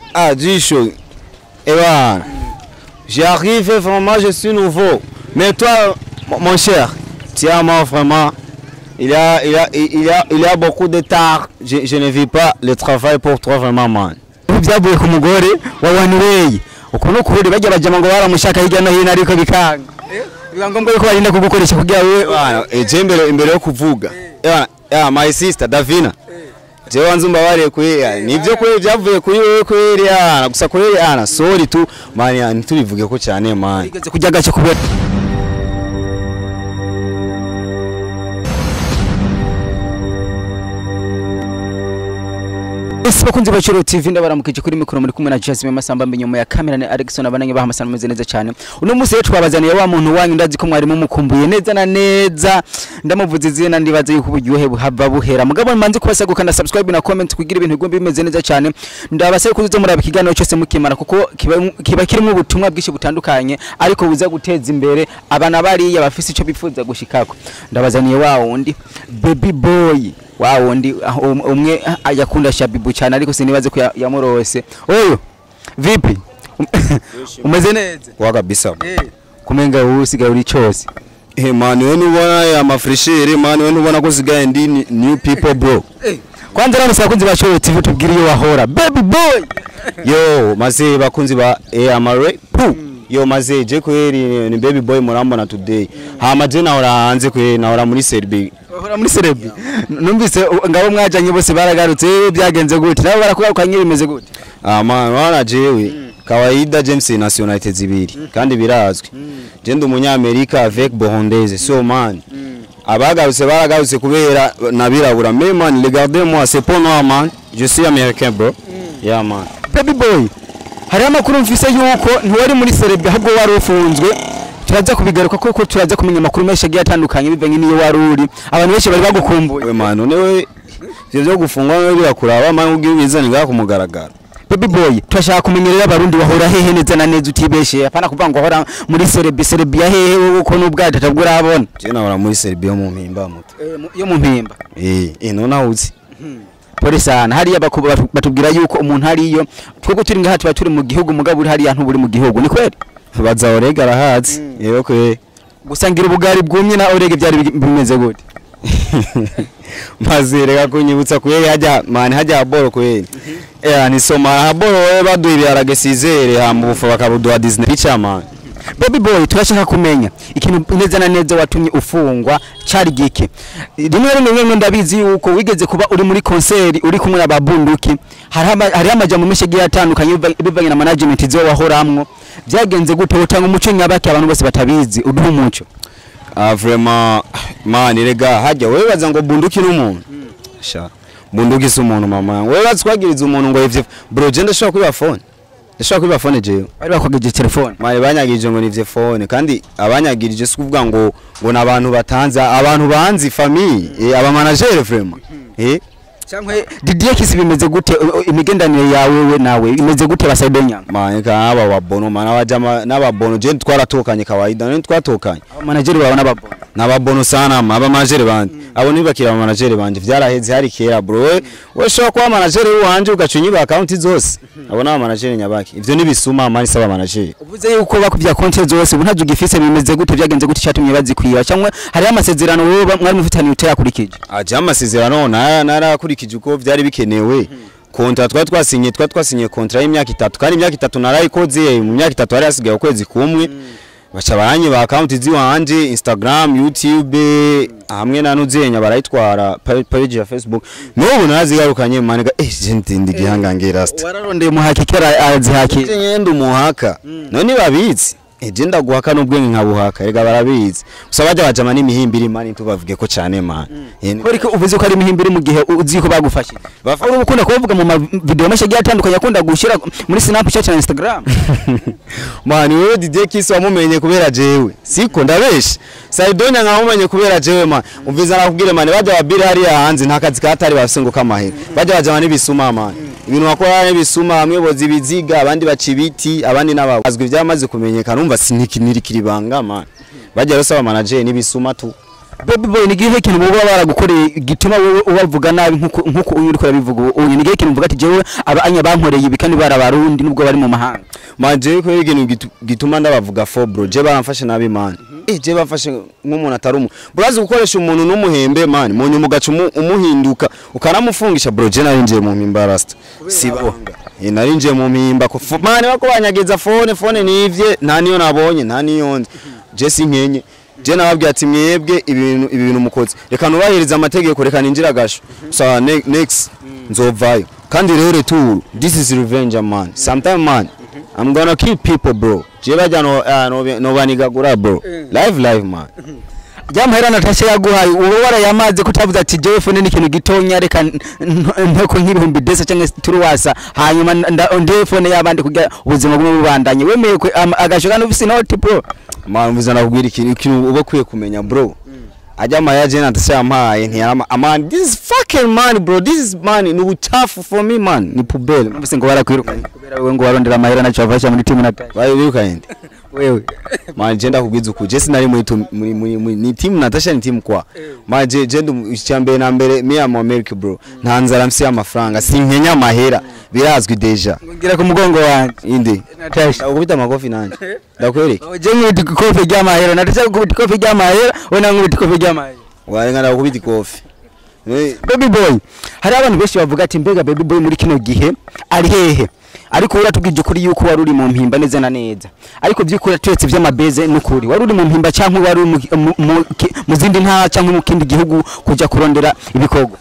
Ah, Jisho. Eh ben, j'arrive vraiment, je suis nouveau. Mais toi, mon- mon cher, tiens-moi vraiment. Il y a, il y a, il y a, il y a beaucoup de tard. Je, je ne vis pas le travail pour toi vraiment, man. byavuye ku mugore wa one way uko ni ukuri bajya bajama ngo baramushaka hirya no hino ariko bikanga biba ngombwa yuko barinda kugukoresha kugira we Bwana, eje imbere imbere yo kuvuga. Eh bwana, yeah, my sister Davina. Je wanze umbabare kuri ya, nivyo kuri byavuye kuri wewe kuri ya, gusa kuri ya, sorry tu man, ya, ntitubivuge ko cyane man. igeze kujya gace kubera ese bakunzi ba Chiro TV ndabaramukije kuri mikoro muri kumwe na Jasmine Masamba nyuma ya kamera ni Alexon abananye baha amasano meze neza cyane uno munsi rero twabazaniye wa muntu wanyu ndazi ko mwari mumukumbuye neza na neza ndamuvuze izina ndibaza yuko uburyohe buhava buhera mugabo manzi kubasaguka na subscribe na comment kugira ibintu bigomba bimeze neza cyane ndabasaba kuza muraba ikiganiro cyose mukimara kuko kiba, kiba kirimo ubutumwa bwinshi butandukanye ariko buza guteza imbere abana bariya bafise icyo bifuza gushikako ndabazaniye wa wundi baby boy wa wundi ah, um- umwe ah, yakunda shabibu cyane ariko sinibaze ko ya- yamurose oyo vipi Um- umeze neza Wa kabisa. kumenga wowe usigaye uri cyose Eh man, wewe nubona ya mafresheri man, wewe nubona ko sigaye ndi ni- new people bro. kwanza rero bakunzi ba Show TV tubwire iyo wahora baby boy Yo, maze bakunzi ba eh amare. Pu. Yo maze je kweri ni baby boy murambona today. Hama je nahora hanze kweri nahora muri Serbia. wahora muri Serebi numvise u- ngabo mwajanye bose baragarutse byagenze gute nabo barakugarukanye bimeze gute Ah man, wana jewe. Kawaida James nationality zibiri kandi birazwi. Je ndi umunyamerika avec burundaise. So man. Abagarutse baragarutse kubera nabirabura. Mais man, regardez moi, c'est pas noir man. Je suis américain bro. Yeah man. baby boy hariho amakuru mfise yuko ntiwari muri Serebi ahubwo wari ufunzwe turaza kubigaruka kuko turaza kumenya amakuru menshi agiye atandukanye bivanye n'iyo wari uri abantu benshi bari bagukumbuye we manu niwe ivyo vyo gufungwa niwe birakuraba mani ubwira ubizane ngaha kumugaragara baby boy turashaka kumenya rero abarundi bahora hehe neza na neza utibeshe apana kuvuga ngo hora muri Serebi Serebi ya hehe wowe uko n'ubwato atabwo urabona je nahora muri Serbia mu mpimba muto yo mu mpimba eh eh none ahuzi pole sana hariya baku- batu- batubwira yuko umuntu hariyo twebwe turi ngaha tuba turi mu gihugu mugabo uri hariya ntuburi mu gihugu ni kweli baza orega arahazi yego kwe gusangira ubugari bwumye na orege byari bi- bimeze gute maze reka kunyibutsa kweri hajya mani hajya boro kweri eh ni soma ha boro we baduha ibiharage sizere hama ubufu bakabuduha Disney picha man baby boy turashaka kumenya ikintu neza na neza watumye ufungwa cari gike rimwe rimwe rimwe ndabizi yuko wigeze kuba uri muri konseri uri kumwe n'ababunduki hariho ama- hariho amajambo menshi agiye atandukanye biva- bivanye na management zo wahoramwo byagenze gute utanga umuco nyabaki abantu bose batabizi uduha umuco ah vraiment man rega hajya wewe baza ngo bunduki n'umuntu sha bunduki si umuntu mama yangu wewe batswagiriza umuntu ngo ivyo bro je ndashobora kwiba phone ndashobora kwiba phone jewe bari bakwageje telefone mari banyagirije ngo nivye phone kandi abanyagirije si kuvuga ngo ngo nabantu batanze abantu banzi famille eh, aba manager vraiment eh cyangwa Didier Kisi bimeze gute u- u- imigendanire yawe we nawe imeze gute basaido nyanga mani ka aba babono mana bajama n'ababono je twaratokanye kawaida none twatokanye manager wawe n'ababona n'ababono sana ma aba manager banje abo nibakira aba manager banje vyaraheze hari kera bro we we shobora kuba manager wanje ugacunyira account zose abo n'aba manager nyabaki ivyo nibisuma mani saba manager uvuze yuko bakubya konti zose ubu ntazo ugifise bimeze gute byagenze gute cyatumye bazikwiba cyangwa hariho amasezerano wowe ba- mwari mufitaniye utayakurikije aje amasezerano nara narakurikije uko vyari bikenewe kontra twa twasinye twa twasinye kontra y'imyaka itatu kandi imyaka itatu narayikoze mu myaka itatu hari hasigaye ukwezi kumwe baca baranye ba account ziwanje Instagram YouTube hamwe na nuzenya barayitwara pa- page ya Facebook n'ubu narazigarukanye manega eh je ndindi gihangange rasta wararondeye muhakikira azihaki je nyenda umuhaka none babitsi eje ndaguhaka n'ubwenge nkabuhaka rega barabizi gusa bajya bajama n'imihimbiri mani tubavuge ko cyane man Eh, ni- Kuri ko uvuze ko ari imihimbiri mu gihe uzi ko bagufashije Bafa- uri ukunda kuvuga mu ma video menshi agiye atandukanye akunda gushyira muri Snapchat na Instagram mani wewe Didier Kisi wamumenye kubera jewe siko ndabesha Saidonya nkamumenye kubera jewe man umviza nakubwire mani bajya babiri hariya hanze nta kazi katari bafise ngo kamahera bajya bajama n'ibisuma man ibintu bakora n'ibisuma bamwe boza ibiziga abandi baca ibiti abandi n'ababo azwi byamaze kumenyekana umva sinikiniri kiribanga man bajya rero saba manager n'ibisuma tu baby boy ni gihe kintu baba baragukoreye gituma wowe ubavuga nabi nkuko nkuko uyu uriko urabivuga ubu ni gihe kintu uvuga ati jewe aba anya bankoreye ibi kandi barabarundi nubwo bari mu mahanga manje ko ikintu gitu- gituma ndabavuga fo bro je baramfashe nabi man eh je bafashe nk'umuntu atari umu burazi gukoresha umuntu n'umuhembe man mu nyuma ugaca umu- umuhinduka ukanamufungisha bro je narinjiye mu mpimba rasta sibanga eh narinjiye mu mpimba ko fo- man bako banyageza phone phone nivye nta niyo nabonye nta niyo nzi je sinkenye je nababwiye ati mwebwe ibintu ibi bintu mukoze reka nubahiriza amategeko reka ninjira gasho so ne- next nzovayo kandi rero tour this is revenge man sometime man I'm gonna kill people bro je bajya no uh, no, no banigagura bro live live man Jamhera Natasha yaguhaye uwo warayamaze kutavuze ati jewe phone ni ikintu gitonya reka n- n- nteko nk'ibihumbi desa cyangwa se turuwasa hanyuma nda- nde phone y'abandi kugira ubuzima bumwe bubandanye wemeye ko am- agasho kandi ufise inoti bro man mvuze nakubwira ikintu ikintu uba kwiye kumenya bro ajya maya je Natasha yampaye ntiyama man this is fucking man bro this is man ni uchafu for me man ni pubele ufise ngo barakwirukanye kubera wewe ngo warondera amahera naco wafasha muri timu Natasha bayo birukanye wewe man je ndakubwiza uku je sinari muri tu- muri muri muri- ni team Natasha ni team kwa man je je ndu icyambere na mbere mi am America bro nta nzara mfise amafaranga sinkenya amahera birazwi deja ngira ku mugongo wanje indi Natasha ndakubita amakofi nanje ndakwereka je nkubita ikofi ry'amahera Natasha gukubita ikofi ry'amahera we na nkubita ikofi ry'amahera warenga ndakubita ikofi Eh, baby boy hari abantu benshi bavuga ati mbega baby boy muri kino gihe ari hehe ariko uratubwije ukuri yuko wari uri mu mpimba neza na neza ariko by'ukuri turetse iby'amabeze n'ukuri wari uri mu mpimba cyangwa wari uri mu- mu- mu ki- mu zindi ntara cyangwa mu kindi gihugu kujya kurondera ibikorwa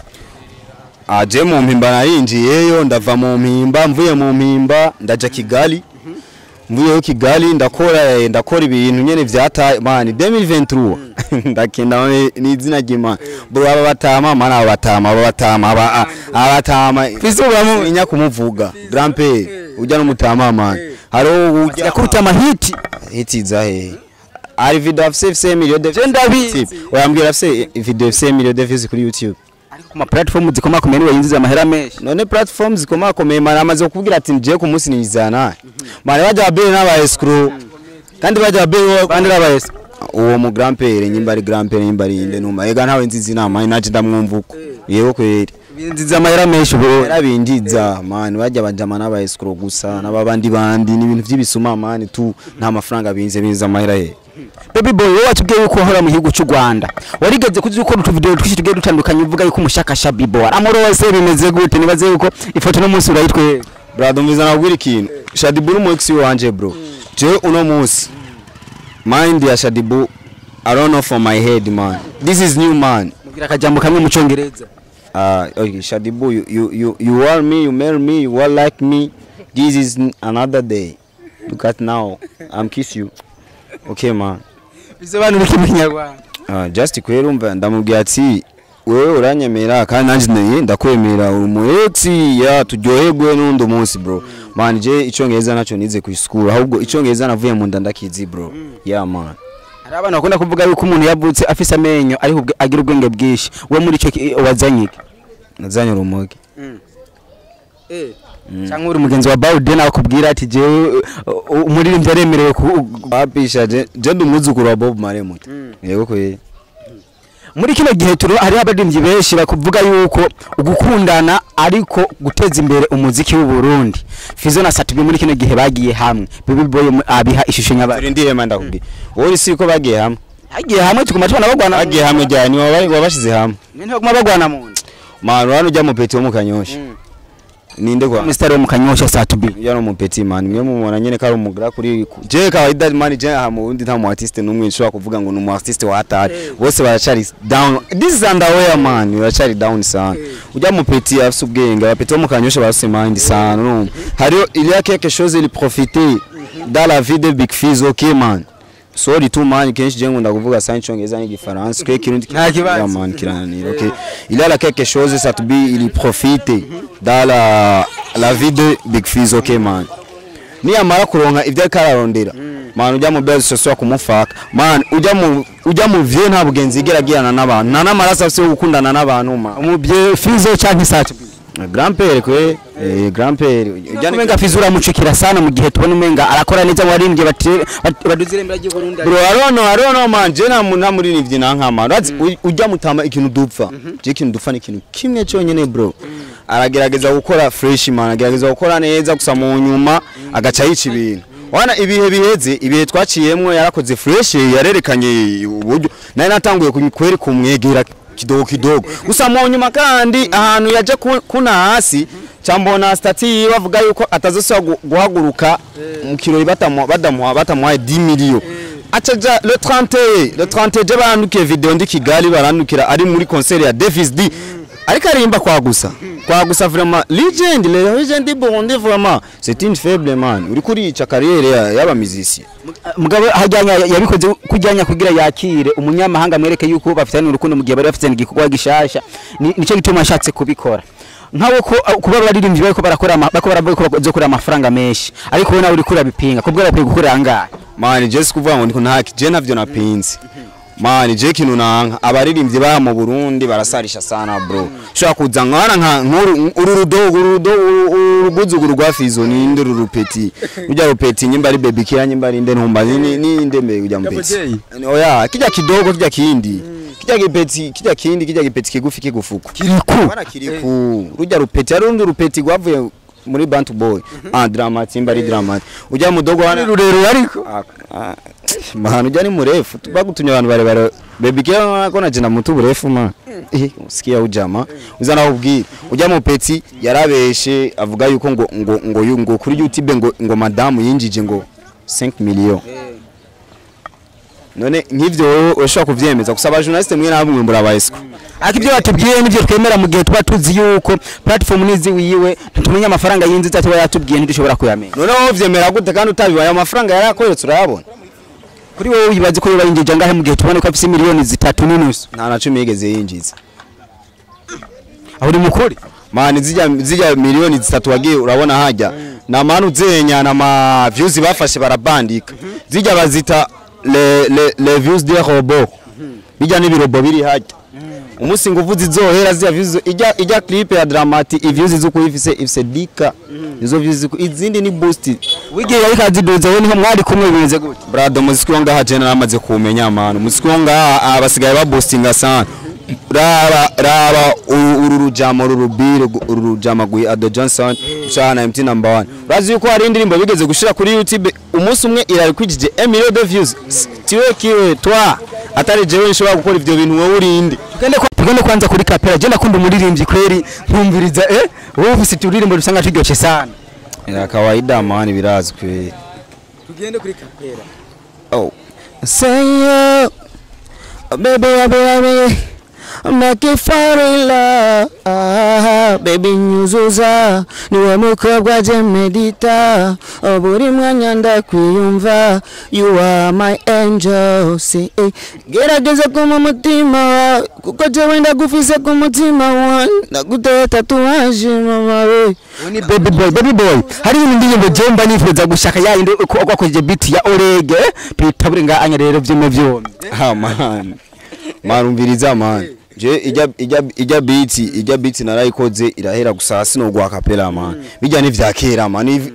aje mu mpimba narinjiyeyo ndava mu mpimba mvuye mu mpimba ndaja Kigali mvuyeho Kigali ndakora eh, ndakora ibintu nyene vyata man 2023 ndakenda ni- ni izina ry'Imana bro aba batama man aba batama aba batama aba a- aba batama Fizo bamu- inya kumuvuga grand père ujya n'umutama man haro ujya yakubita amahiti hitiza hehe ari video afise afise million de Je ndabizi. oyambwira afise video afise million de views kuri YouTube ariko ku ma platform zikomakomeye niwe yinjiza amahera menshi none platform zikomakomeye mara amaze kukubwira ati ngiye ku munsi nizana mara bajya babere n'aba escrow kandi bajya babere bandi rabayese uwo mu grand père nyimba ari grand père nyimba ari inde numa ega ntawe nzizi inama naje ndamwumva uko yego kweri binjiza amahera menshi ubu yarabinjiza man bajya bajama n'aba escrow gusa n'ababandi bandi n'ibintu by'ibisuma man tu nta mafaranga binze binze amahera he baby boy wowe watubwiye yuko wahora mu gihugu cy'u Rwanda warigeze kuzi ukora utuvideo twinshi tugiye dutandukanye uvuga yuko umushakasha bibo aramurose bimeze gute nibaze yuko ifoto no munsi urayitwe brado mbiza nakubwira ikintu shadibu ni umuex wanje bro je uno munsi mind ya shadibu i don't know for my head man this is new man mubwira akajambo kamwe mu cyongereza uh, okay, shadibu you, you, you, you are me you marry me you are like me this is n- another day look at now i'm kiss you okay man bisobanura iki mu kinyarwanda uh, just kwera umva ndamubwira ati wewe uranyemera kandi nanjye naye ndakwemera uri umu ex ya turyoherwe n'undi munsi bro man je icyongereza nacyo nize ku school ahubwo icyongereza navuye mu nda ndakizi bro yeah man hari abantu bakunda kuvuga yuko umuntu yavutse afise amenyo ariko ubwe- agira ubwenge bwinshi we muri icyo ki- wazanye iki nazanye urumogi cyangwa uri mugenzi wa Baude nawe akubwira ati jewe uh, uh, umuririmbyi aremerewe ku bapisha je je ndi umwuzukuru wa Bob Marley muto yego kweri muri kino gihe turi hariho abaririmbyi benshi bakuvuga yuko gukundana ariko guteza imbere umuziki w'u Burundi Fizo na Satubi muri kino gihe bagiye hamwe Baby Boy mu- abiha ishusho nyabari turindire manda ndakubwira wowe si ko bagiye hamwe hagiye hamwe tuguma tubona bagwana bagiye hamwe jya ni wabari wabashize hamwe nyine baguma bagwana mu nda man urano ujya mu peti wo mu kanyosha ninde kwa Mr. wo mu kanyosha Satubi ujya no mu peti man mwe mumubona nyene kari umugra kuri je kawaida man je aha mu wundi nta mu artiste numwe nshobora kuvuga ngo ni umu artiste wa hatari bose baracari down this is underwear man baracari down sana ujya mu peti afite ubwenge abapeti wo mu kanyosha barafite mind sana urumva hariyo il y a quelque chose il profiter dans la vie de Big Fizz okay man sorry tu man kenshi je ngunda kuvuga sana icyongereza n'igifaransa kwe kirundi Nta kibazo. Yeah, man kirananira okay il y a là quelque chose ça te dit il profite dans la la vie de Big Fizz okay man niyamara kuronka ibyo ariko ararondera man ujya mu bezi sosiyete kumufaka man ujya mu ujya mu vie nta bugenzi igera agirana n'abantu nta n'amaraso afite yo gukundana n'abantu man umubye Fizo cyangwa Satubi grand père kwe eh grand père ujya ni umenga fizi uramucikira sana mu gihe tubona umenga arakora neza mu baririmbyi bati- bati- baduze irembera ry'u Burundi bro arono arono man je na na muri nivyi nankama urazi u- ujya mutama ikintu dupfa je ikintu dupfa ni ikintu kimwe cyonyine bro aragerageza gukora fresh man agerageza gukora neza gusa mu nyuma agaca yica ibintu wana ibihe biheze ibihe twaciyemwo yarakoze fresh yarerekanye uburyo nari natanguye kweri kumwegera kidogo kidogo gusa mu nyuma kandi ahantu yaje ku- kuna hasi cyambona stati yiwe avuga yuko atazosaba gu- guhaguruka mu kirori batamuha badamuha batamuhaye 10 million acaja le 31 le 31 je barandukiye video ndi Kigali barandukira ari muri concert ya Davis D ariko arimba kwa gusa kwa gusa vraiment legend le legend Burundi vraiment c'est une faible man uri kurica carrière ya- y'aba musiciens mugabo hajyanya yabikoze kujyanya kugira yakire umunyamahanga amwereke yuko bafitanye urukundo mu gihe bari bafitanye igikorwa gishasha Ni- nicyo gituma ashatse kubikora nkawe ko uh, kuba baririmbyi bariko barakora ama- bariko baravuga ko bazokora amafaranga menshi ariko wowe nawe uriko urabipinga kubwo bakwiye gukorera angahe mani je sikuvuga ngo ndiko ntaki je ntavyo napinze mani je kintu nanka abaririmbyi ba mu Burundi barasarisha sana bro shaka kuza nkana nka nkuru uru rudogo uru rudogo uruguzuguru rwa fizo ni inde uru rupeti ujya rupeti nyimba ari baby kira nyimba ari inde ntumba ni ni inde mbe ujya mpeti oya kijya kidogo kijya kindi kijya gipeti kijya kindi kijya gipeti kigufi kigufuko kiriku Bana kiriku rujya rupeti ari urundi rupeti rwavuye muri Bantu Boy ah dramati imba ari dramati ujya mudogo wana rurerure ariko mahanu ujya ni murefu bagutumye abantu barebare baby kira ko na jina mutu burefu ma eh usikia ujama uzana ubwira ujya mu peti yarabeshe avuga yuko ngo ngo ngo yu- ngo kuri YouTube ngo ngo madamu yinjije ngo 5 million none nk'ivyo wowe urashobora kuvyemeza gusa abajournaliste mwe namwe murabayesiko ariko ibyo batubwiye nibyo twemera mu gihe tuba tuzi yuko platform nizi wiwe ntutumenya amafaranga yinjiza tuba yatubwiye ntidushobora kuyamenya noneho uvyemera gute kandi utabibaye amafaranga yarakoretse urayabona kuri wowe wibaze ko yoba yinjije angahe mu gihe tubona ko afise miliyoni zitatu n'inusu nta na cumi yigeze yinjiza aho uri mukuri mani zijya zijya miliyoni zitatu wagiye urabona hajya na manu zenya na ma views bafashe barabandika zijya bazita le le le views des robots bijya n'ibirobo biri hajya umunsi nguvu zizohera zijya views ijya ijya clip ya dramati iviews zuko ifise ifise dika izo views zuko izindi ni boost wigiye ariko aziduza wowe niho mwari kumwe bimeze gute brado muziki wo ngaha jena namaze kumenya manu muziki wo ngaha ah, basigaye babostinga sana raba raba uru uru rujama uru rubire gu- uru rujama gwi Ado Johnson ushana MT number 1 urazi yuko hari indirimbo bigeze gushira kuri YouTube umunsi umwe irari kwijije 1 million de views S- tiwe kiwe twa atari jewe nshobora gukora ivyo bintu wowe urinde tugende kwa- tugende kwanza kuri kapera je nakunda umuririmbyi kweri nkumviriza eh wowe ufise uturirimbo dusanga turyoshye sana ya kawaida man birazi kweli tugende kuri kapera Oh. Say yo, baby, baby, baby, make you fall in love. Ah, baby nyuzuza, niwe mukobwa je medita. Oh, buri mwanya ndakwiyumva, you are my angel. See, eh, gerageza kuma umutima wawe, kuko jewe ndagufise ku mutima wawe. Ndaguteye tatuwaje mama we. uwo ni baby boy baby boy hari ibindi ndirimbo je mba nifuza gushaka ya yindi uko wakoze beat ya orege tuyitabure nga anya rero vyome vyombi Ah man. Man umviriza man. Je ijya ijya ijya beat ijya beat narayikoze irahera gusa sino gwa capella man. Bijya ni vya kera man. Iv-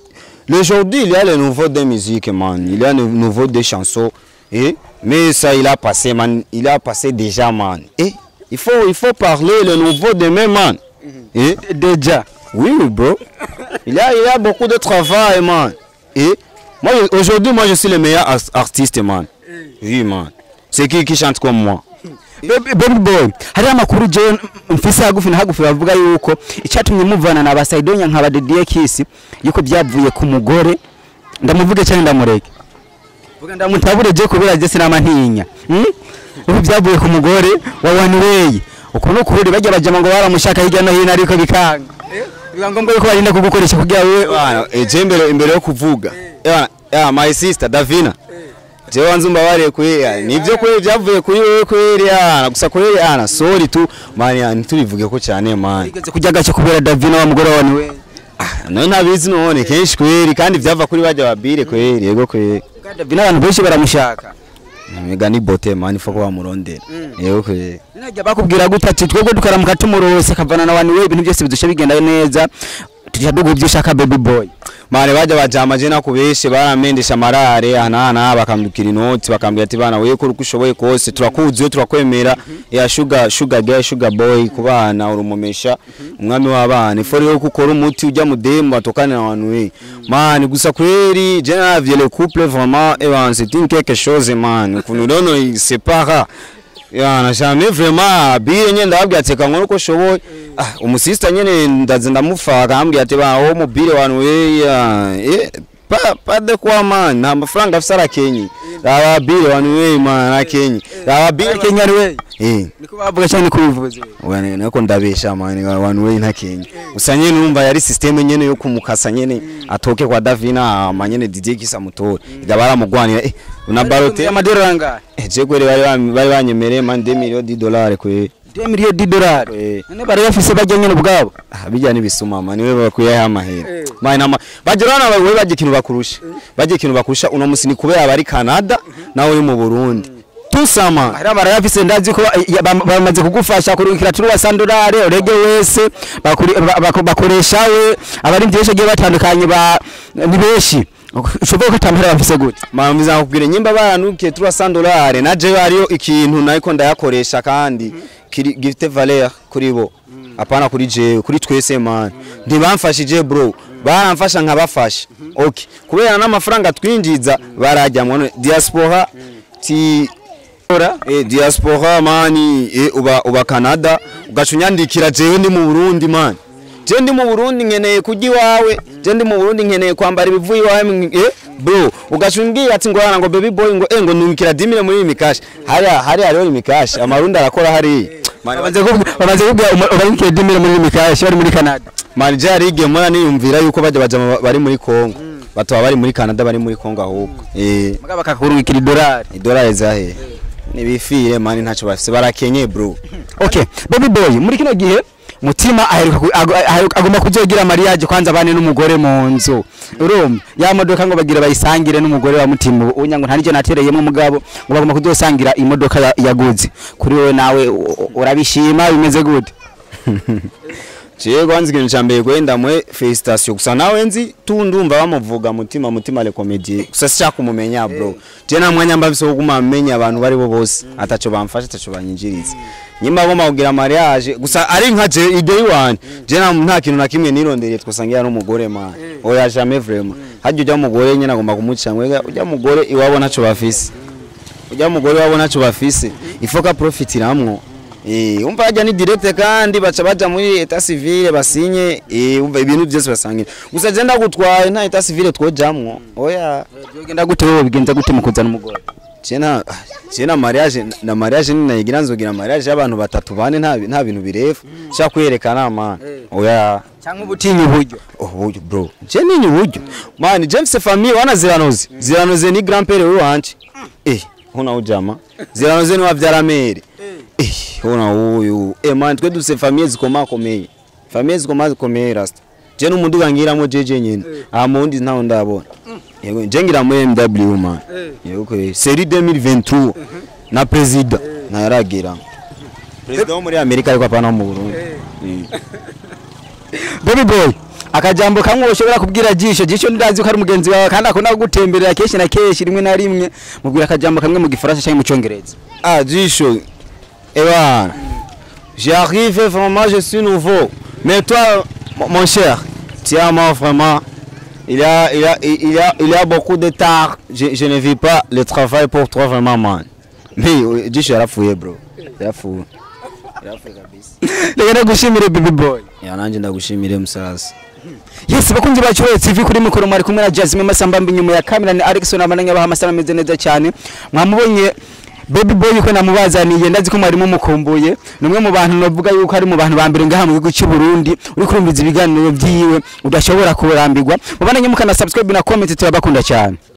Le aujourd'hui il y a le nouveau de musique man. Il y a le nouveau des chansons et mais ça il a passé man. Il a passé déjà man. Et il faut il faut parler le nouveau de même man. Et deja oui oui, bro. Il y a il y a beaucoup de travail man. Et moi je- aujourd'hui moi je suis le meilleur ars- artiste man. Oui man. C'est qui qui chante comme moi Baby baby boy hari amakuru je mfise hagufi na hagufi bavuga yuko icyatumye muvana na basaidonya nka badediye kisi yuko byavuye ku mugore ndamuvuge cyane ndamureke vuga ndamutabure je kubera je sinama ntinya hmm? ubu byavuye ku mugore wa Wanway uko no kuri bajya bajama ngo baramushaka hirya no hino ariko bikanga biba ngombwa yuko barinda kugukoresha kugira wewe Bana, eje imbere imbere yo kuvuga. Ya ya my sister Davina. Je wanzu mbabare kuri nivyo kuri byavuye kuri wewe kuri ya gusa kuri ya sorry tu mani ya nturivuge ko cyane man. igeze kujya gace kubera Davina wa mugore wa Wanway None ntabizi none kenshi kweri kandi byava kuri bajya babire kweri yego kweri. Davina abantu benshi baramushaka Mega ni bote man foko bamurondera. Yego kweri. Najya bakubwira gute ati twebwe dukaramuka tumurose kavana na Wanway ibintu byose bidushe bigenda neza tujya duguha ibyo ushaka baby boy mane bajya bajama je nakubeshe baramendesha amarare ahanahana bakambukira inoti bakambwira ati bana wewe kora uko ushoboye kose turakuzuye turakwemera ya sugar sugar girl sugar boy ku bana urumumesha umwami w'abana ifori yo ukora umuti ujya mu demu batokane na abantu we mane gusa kweri je navye le couple vraiment et ben c'est une quelque chose man ukuntu rero il sépara yana jamais vraiment bire nyene ndababwira ati reka nkore uko nshoboye ah umusista nyene ndaze ndamufa akambwira ati ba wo mubire wanu we ya eh pa pa de kwa man nta mafaranga afise arakenye raba bire wanu we man arakenye raba bire kenya ari we eh niko bavuga cyane ko bivuze Wane nako ndabesha man wanu we ntakenye gusa nyene numva yari system nyene yo kumukasa nyene atoke kwa Davina ama nyene DJ kisa mutore iga baramugwanira eh na barote amadolari angahe eh je kwere bari bam- bari banyemereye man 2 millions de dollars kwe 2 miliyoni d'idolari Eh. none bari bafise bajya nyine ubwabo Ah, bijya n'ibisuma mani we bakwiye amahera mani nama bagira na we bagiye ikintu bakurusha bagiye ikintu bakurusha uno musi ni kubera bari Canada nawe uri mu Burundi tusama hari bari bafise ndazi ko eh, bam- bamaze kugufasha kurukira turi wa sandolari urege wese bakuri- ba- bako- bakoresha we abari byinshi agiye batandukanye ba ni benshi ushobora ko atamahera bafise gute mama bizakubwira nyimba baranukiye turi 100 dollars naje hariyo ikintu nariko ndayakoresha kandi kiri gifite valeur kuri bo apana kuri jewe kuri twese man ntibamfashije bro baramfasha nkabafasha okay kubera n'amafaranga twinjiza barajyamwe none diaspora ti eh diaspora mani eh uba uba Canada ugacunyandikira jewe ndi mu Burundi man je ndi mu Burundi nkeneye kujya iwawe je ndi mu Burundi nkeneye kwambara ibivuye iwawe mw- eh bro ugacumbwira ati ngo hana ngo baby boy ngo eh ngo nungikira dimire muri iyi mikashi hari hari hariho imikashi amarundi arakora hari bamaze kuvuga- bamaze kubwira urabikira dimire muri mikashi bari muri Canada mani je hari igihe mbona niyumvira yuko bajya baja mu- bari muri Congo bataba bari muri Canada bari muri Congo ahubwo eh mugabo bakakurukira idolari idolari zahe nibifire mani ntacyo bafise barakenye bro okay baby boy muri kino gihe mutima aheruka ku- ago- aheruka- agomba kuzogira mariage kwanza bane n'umugore mu nzu urumva ya modoka ngo bagira bayisangire n'umugore wa mutima unya ngo nta nicyo natereyemo mugabo ngo bagomba kuzosangira imodoka ya- yaguze kuri wowe nawe u- u- urabishima bimeze gute Jewe kwanza ikintu ca mbere gwenda mwe felicitation gusa nawe nzi tu ndumva bamuvuga mutima mutima le comedie gusa sicha kumumenya bro je na mwanya mbavise wo kumamenya abantu bari bo bose ataco bamfasha ataco banyinjiriza nyimba bo kugira mariage gusa ari nka je ide yiwanje je na nta kintu na kimwe nirondereye twasangira n'umugore man oya jamais vraiment hajya ujya mugore nyene agomba kumuca mwega ujya mugore iwabo ntaco bafise ujya mugore wabo ntaco bafise ifoka profitiramwo Eh, umva hajya ni direct kandi baca baja muri etat civile basinye eh umva ibintu byose basangira gusa je ndagutwaye nta etat civile twojamwo oya byogenda gute wowe bigenza gute mu kuzana umugore je na je na mariage na mariage ni nayigira nzogira mariage y'abantu batatu bane nta nta bintu birefu sha kwerekana man oya cyangwa ubutinya uburyo uburyo bro je ninyi uburyo man je mfise famille wana ziranoze ziranoze ni grand père wanje eh hona ujama ziranoze ni wavyara mere eh hona uyu eh man twe dufise famille zikomakomeye famille zikomakomeye rasta je n'umuduga ngiramo jeje nyene aha mundi ntaho ndabona yego je ngira muri MW man yego ko série 2023 na president na yaragira president wo muri Amerika ariko apana mu Burundi Eh. baby boy akajambo kamwe ushobora kubwira jisho jisho ndazi ko ari mugenzi wawe kandi akunda kugutemberera kenshi na kenshi rimwe na rimwe mubwira akajambo kamwe mu gifaransa cyangwa mu cyongereza Ah, dis chaud. Eh ben, j'arrive vraiment, je suis nouveau. Mais toi, mon- mon cher, tiens-moi vraiment. Il y a, il y a, il y a, il y a beaucoup de tard. Je, je ne vis pas le travail pour toi vraiment, man. Mais, euh, dis chaud, fouillé, bro. Yarafouye. Yarafouye kabisa. reka ndagushimire baby boy Ya nanje ndagushimire musarasi. yes bakunzi bacu we TV kuri mikoro mwari kumwe na Jasmine Masamba mbi nyuma ya kamera ni Alexon abananya baha amasana ameze neza cyane mwamubonye Baby boy ko namubazaniye ndazi ko mwari mumukumbuye numwe mu bantu novuga yuko ari mu bantu ba mbere ngaha mu gihugu cy'u Burundi uri kurumviza ibiganiro byiwe udashobora kurambirwa mubananye mukana subscribe na comment turabakunda cyane